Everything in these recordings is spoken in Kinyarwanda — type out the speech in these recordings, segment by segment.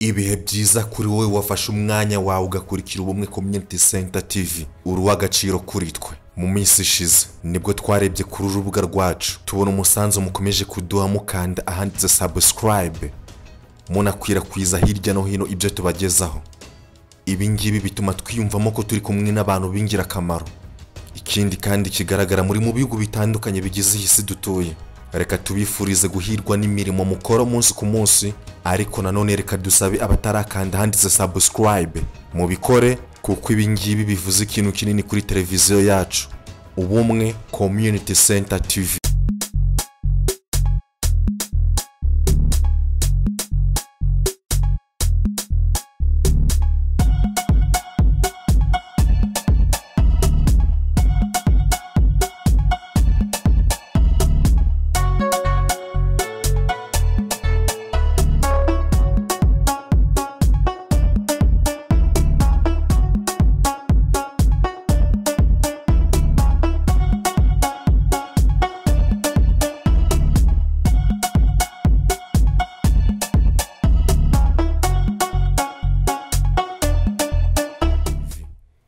Ibihe byiza kuri wowe wafashe umwanya wawe ugakurikira ubumwe Community Center TV. Uri uw'agaciro kuri twe. Mu minsi ishize nibwo twarebye kuri urubuga rwacu tubona umusanzu mukomeje kuduha mukanda ahanditse subscribe munakwirakwiza hirya no hino ibyo tubagezaho. Ibi ngibi bituma twiyumvamo ko turi kumwe n'abantu b'ingirakamaro. Ikindi kandi kigaragara muri mu bihugu bitandukanye bigize iyi si dutuye. Reka tubifurize guhirwa n'imirimo mukora umunsi ku munsi, ariko nanone reka dusabe abatarakanda ahanditse subscribe mubikore kuko ibi ngibi bivuze ikintu kinini kuri televiziyo yacu. Ubumwe Community Center TV.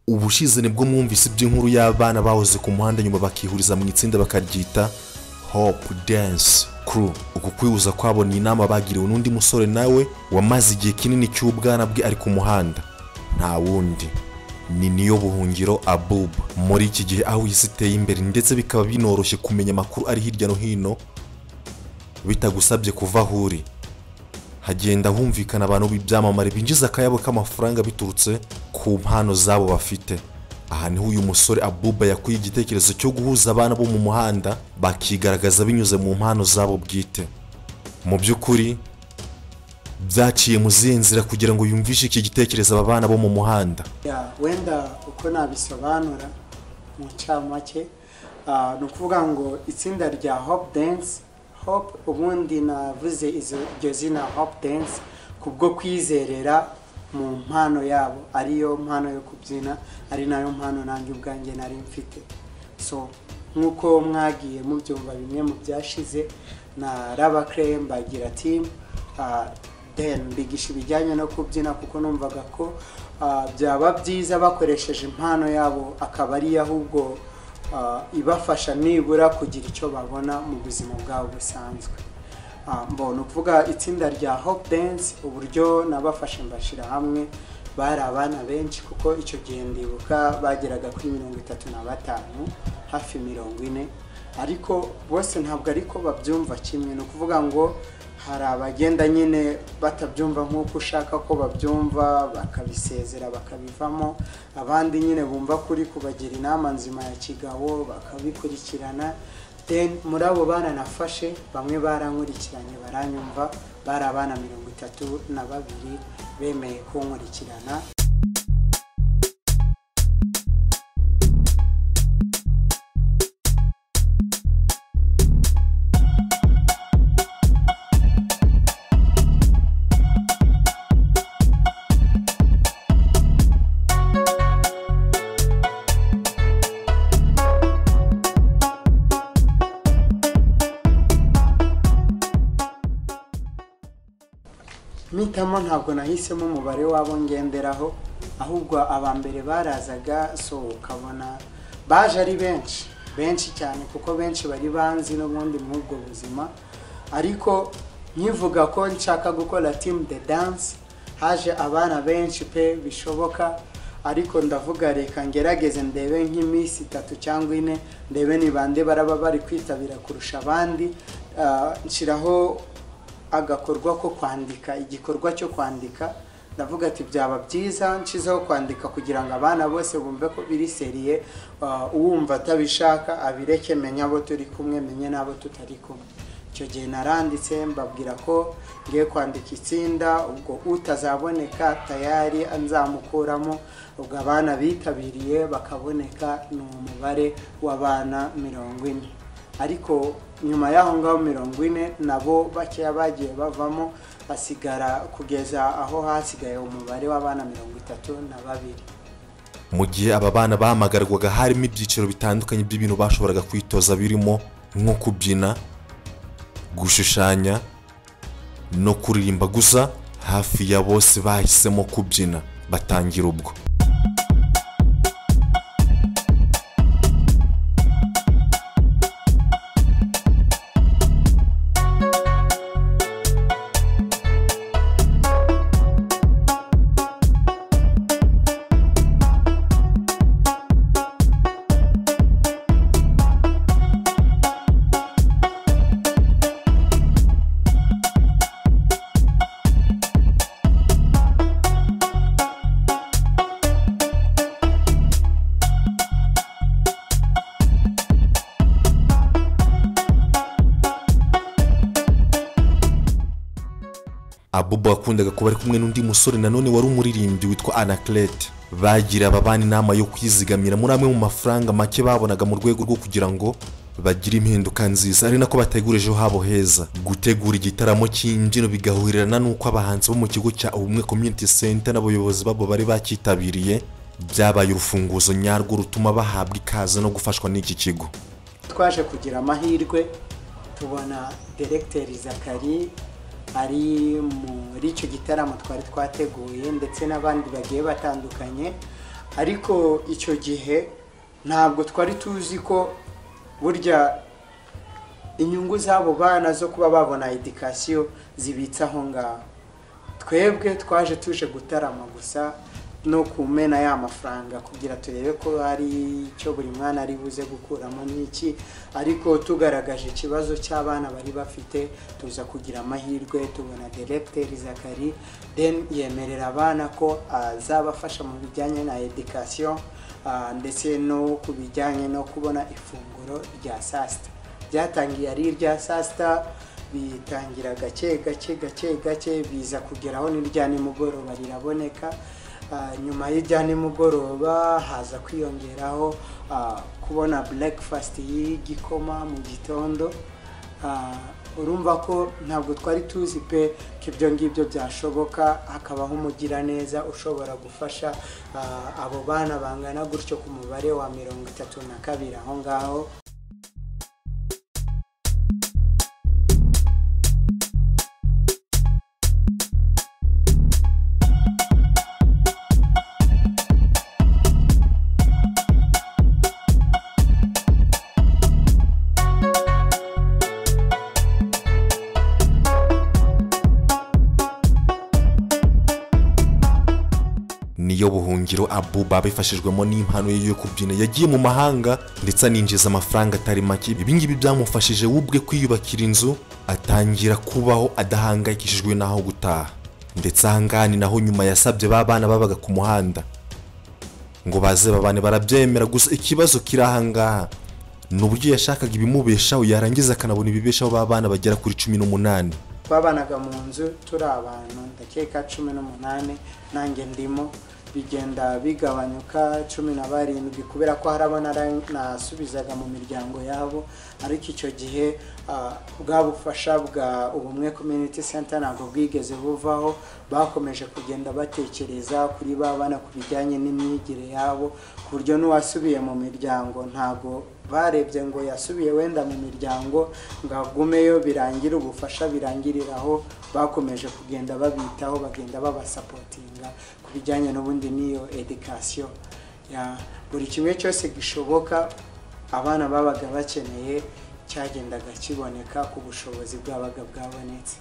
ubushize nibwo mwumvise iby'inkuru y'abana bahoze ku muhanda nyuma bakihuriza mu itsinda bakaryita hope dance crew uku kwihuza kwabo ni inama bagiriwe n'undi musore nawe wamaze igihe kinini cy'ubwana bwe ari ku muhanda nta wundi ni niyo buhungiro abub muri iki gihe aho isi iteye imbere ndetse bikaba binoroshye kumenya amakuru ari hirya no hino bitagusabye kuva aho uri hagenda humvikana abantu b'ibyamamare binjiza akayabo k'amafaranga biturutse ku mpano zabo bafite aha niho uyu musore abuba yakuye igitekerezo cyo guhuza abana bo mu muhanda bakigaragaza binyuze mu mpano zabo bwite mu by'ukuri byaciye mu zihe nzira kugira ngo yumvishe iki gitekerezo aba bana bo mu muhanda Ya, wenda uko nabisobanura mu ncamake ah, ni ukuvuga ngo itsinda rya hope dance hope ubundi navuze izo- iryo zina hope dance kubwo kwizerera mu mpano yabo ariyo mpano yo kubyina ari nayo mpano nanjye ubwanjye nari mfite so nk'uko mwagiye mubyumva bimwe mu byashize na raba kereye mbagira timu then mbigisha ibijyanye no kubyina kuko numvaga ko ah, byaba byiza bakoresheje impano yabo akaba ariyo ahubwo ah, ibafasha nibura kugira icyo babona mu buzima bwabo busanzwe Ah, mbona ukuvuga itsinda rya hope dance uburyo nabafashe mbashyira hamwe bari abana benshi kuko icyo gihe ndibuka bageraga kuri mirongo itatu na batanu hafi mirongo ine ariko bose ntabwo ariko babyumva kimwe ni ukuvuga ngo hari abagenda nyine batabyumva nk'uko ushaka ko babyumva bakabisezera bakabivamo abandi nyine bumva kuri kubagira inama nzima ya kigabo bakabikurikirana then muri abo bana nafashe bamwe barankurikiranye baranyumva bari abana mirongo itatu na babiri bemeye kunkurikirana mpitamo ntabwo nahisemo umubare w'abo ngenderaho ahubwo aba mbere barazaga so ukabona baje ari benshi benshi cyane kuko benshi bari banzi n'ubundi muri ubwo buzima ariko nkivuga ko nshaka gukora team de dance haje abana benshi pe bishoboka ariko ndavuga reka ngerageze ndebe nk'iminsi itatu cyangwa ine ndebe ni bande baraba bari kwitabira kurusha abandi Ah, nshyiraho agakorwa ko kwandika igikorwa cyo kwandika ndavuga ati byaba byiza nshizeho kwandika kugira ngo abana bose bumve ko biri seriye uh, uwumva atabishaka abireke menye abo turi kumwe menye n'abo tutari kumwe icyo gihe naranditse mbabwira ko ngiye kwandika itsinda ubwo utazaboneka tayari nzamukuramo ubwo abana bitabiriye bakaboneka ni umubare w'abana mirongo ine ariko nyuma y'aho ngaho mirongo ine nabo bakeya bagiye bavamo hasigara kugeza aho hasigaye umubare w'abana mirongo itatu na babiri mu gihe aba bana bahamagarwaga harimo ibyiciro bitandukanye by'ibintu bashoboraga kwitoza birimo nko kubyina gushushanya no kuririmba gusa hafi ya bose bahisemo kubyina batangira ubwo abuba wakundaga kuba ari kumwe n'undi musore nanone wari umuririmbyi witwa anaclete bagira aba bana inama yo kwizigamira muri amwe mu mafaranga make babonaga mu rwego rwo kugira ngo bagire impinduka nziza ari nako bategura ejo habo heza gutegura igitaramo cy'imbyino bigahurirana n'uko abahanzi bo mu kigo cya ubumwe community center n'abayobozi babo bari bacyitabiriye byabaye urufunguzo nyarwo rutuma bahabwa ikaze no gufashwa n'iki kigo twaje kugira amahirwe tubona deregiteri zakari ari muri icyo gitaramo twari twateguye ndetse n'abandi bagiye batandukanye ariko icyo gihe ntabwo twari tuzi ko burya inyungu z'abo bana zo kuba babona edikasiyo zibitse aho ngaho twebwe twaje tuje gutarama gusa no kumena ya mafaranga kugira turebe ko hari icyo buri mwana ari buze gukuramo n'iki ariko tugaragaje ikibazo cy'abana bari bafite tuza kugira amahirwe tubona deregiteri zakari deni yemerera abana ko azabafasha mu bijyanye na edikasiyo ndetse no ku bijyanye no kubona ifunguro rya saa sita byatangiye ari irya saa sita bitangira gake gake gake gake biza kugeraho n'irya nimugoroba riraboneka nyuma y'irya nimugoroba haza kwiyongeraho kubona burekifasiti y'igikoma mu gitondo urumva ko ntabwo twari tuzi pe ko ibyo ngibyo byashoboka hakabaho umugiraneza ushobora gufasha abo bana bangana gutyo ku mubare wa mirongo itatu na kabiri aho ngaho niyo buhungiro abuba abifashijwemo n'impano ye yo kubyina yagiye mu mahanga ndetse aninjiza amafaranga atari make ibi ngibi byamufashije we ubwe kwiyubakira inzu atangira kubaho adahangayikishijwe n'aho gutaha ndetse ahangaha ni naho nyuma yasabye ba bana babaga ku muhanda ngo baze babane barabyemera gusa ikibazo kiri ahangaha ni uburyo yashakaga ibimubeshaho yarangiza akanabona ibibeshaho ba bana bagera kuri cumi n'umunani twabanaga mu nzu turi abantu ndakeka cumi n'umunani nanjye ndimo bigenda bigabanyuka cumi na barindwi kubera ko hari abo nasubizaga mu miryango yabo ariko icyo gihe bwa bufasha bwa ubumwe community center ntabwo bwigeze buvaho bakomeje kugenda batekereza kuri ba bana ku bijyanye n'imyigire yabo ku buryo n'uwasubiye mu miryango ntabwo barebye ngo yasubiye wenda mu miryango ngo agumeyo birangire ubufasha birangiriraho bakomeje kugenda babitaho bagenda babasapotinga ku bijyanye n'ubundi n'iyo edikasiyo buri kimwe cyose gishoboka abana babaga bakeneye cyagendaga kiboneka ku bushobozi bwabaga bwabonetse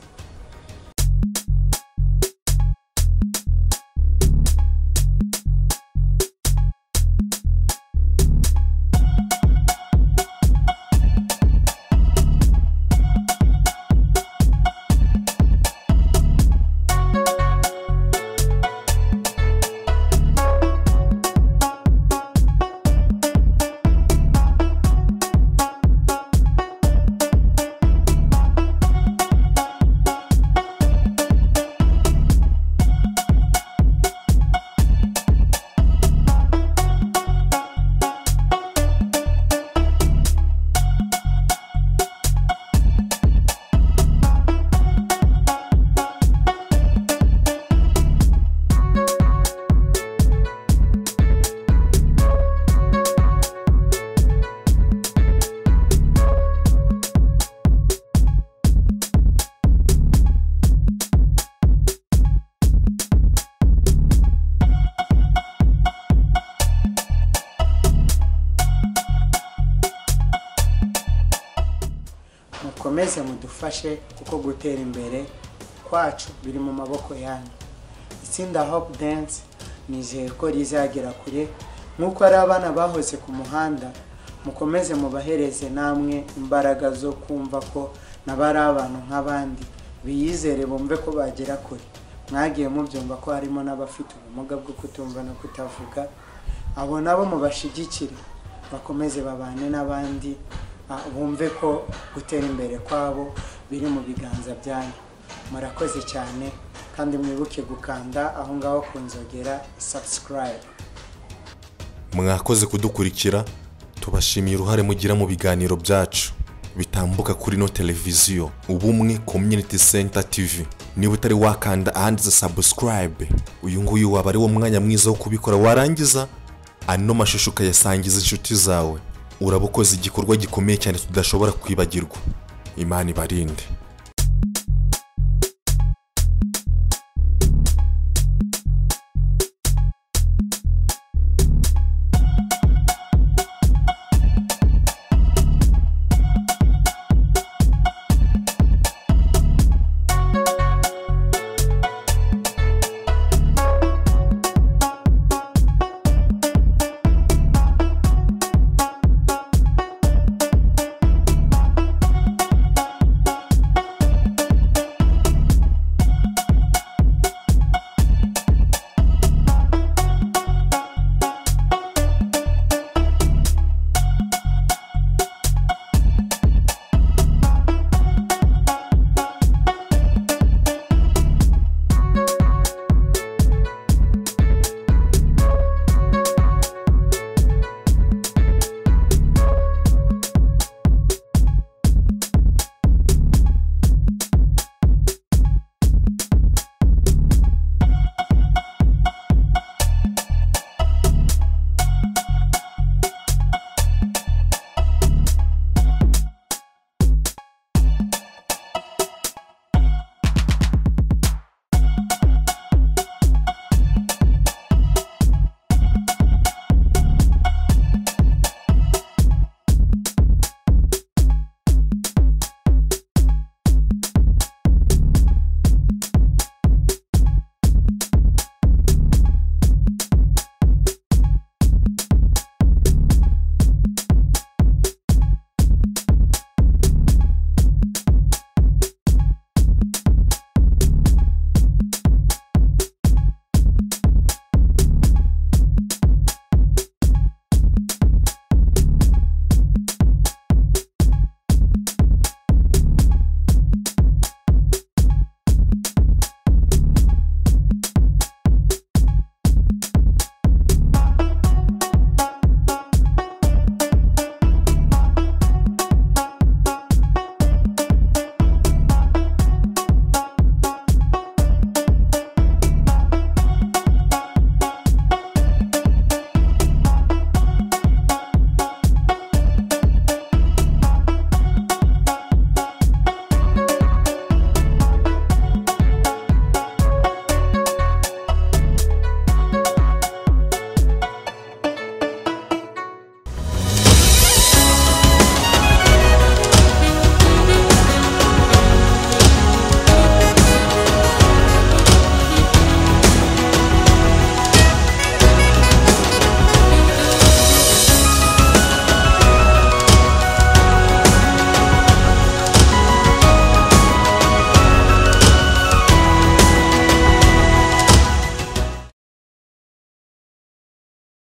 mukomeze mudufashe kuko gutera imbere kwacu biri mu maboko yanyu itsinda hope dance nizeye ko rizagera kure nk'uko ari abana bahoze ku muhanda mukomeze mubahereze namwe imbaraga zo kumva ko nabo ari abantu nk'abandi biyizere bumve ko bagera kure mwagiye mubyumva ko harimo n'abafite ubumuga bwo kutumva no kutavuga abo nabo mubashyigikire bakomeze babane n'abandi ah, bumve ko gutera imbere kwabo biri mu biganza byanyu murakoze cyane kandi mwibuke gukanda aho ngaho ku nzogera subscribe mwakoze kudukurikira tubashimiye uruhare mugira mu biganiro byacu bitambuka kuri no televiziyo ubumwe community center tv niba utari wakanda ahanditse subscribe uyu nguyu waba ari wo mwanya mwiza wo kubikora warangiza ano mashusho ukayasangiza inshuti zawe uraba ukoze igikorwa gikomeye cyane tudashobora kwibagirwa imana ibarinde